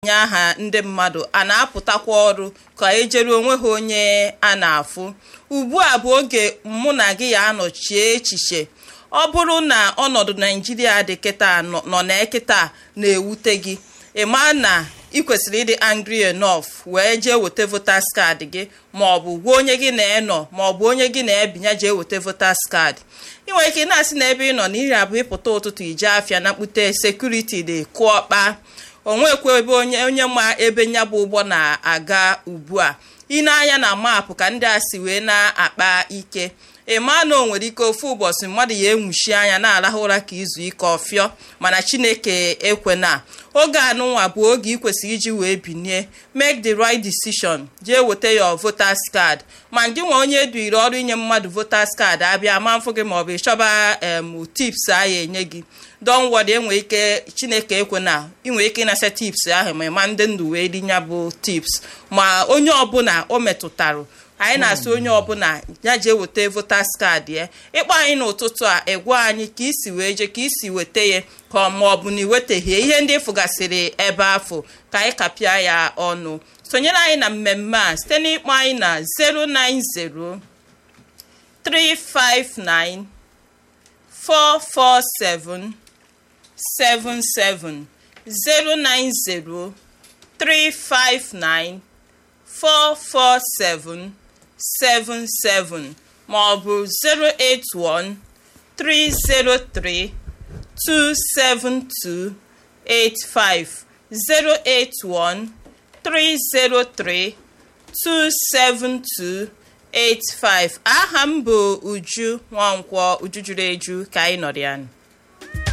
na-etinye aha ndị mmadụ a na-apụtakwa ọrụ ka ejere onwe ha onye a na-afụ ugbu a bụ oge mụ na gị ya anọchie echiche ọ bụrụ na ọnọdụ naijiria dị kịta nọ na kịta na-ewute gị ịma na ị kwesịrị ịdị angry enough wee jee weta voters card gị ma ọ bụ gwa onye gị na-enọ ma ọ bụ onye gị na-ebinye jee weta voters card ị nwere ike na-asị na ebe ị nọ na iri abụ ịpụta ụtụtụ ije afịa na mkpute sekuriti dị kụọkpa onwekwa ebe onye onye ma ebe nya bụ ụgbọ na-aga ugbu a ị na-anya na maapụ ka ndị a si wee na-akpa ike ịma na o nwere ike ofu ụbọchị mmadụ ya enwuchi anya na-arahụ ụra ka izu ike ọfịọ mana chineke ekwena oge anụnwa bụ oge ị kwesịrị iji wee binie make the right decision jee weta ya voters card ma gị nwa onye eduire ọrụ inye mmadụ voters card abịa ma mfụ gị maọbụ ịchọba em tips a ya enye gị don wọd enwe ike chineke ekwena inwe ike ịnasa tips ahụ ma ịma ndị ndụ wee rinya bụ tips ma onye ọbụla o metụtara anyị na-asị onye ọbụla ya jee weta voters card ya ịkpọ anyị n'ụtụtụ a ịgwa anyị ka isi wee jee ka isi weta ya ka ma ọ bụ na iwetaghị ihe ndị fụgasịrị ebe afọ ka anyị kapịa ya ọnụ sonyere anyị na mmemme a site n'ịkpọ anyị na 090 359 447 77 090 359 447 77 ma ọ bụ 081 303 272 85 081 303 272 85 aha m bụ Uju Nwankwọ Uju juru eju ka anyị nọrọ ya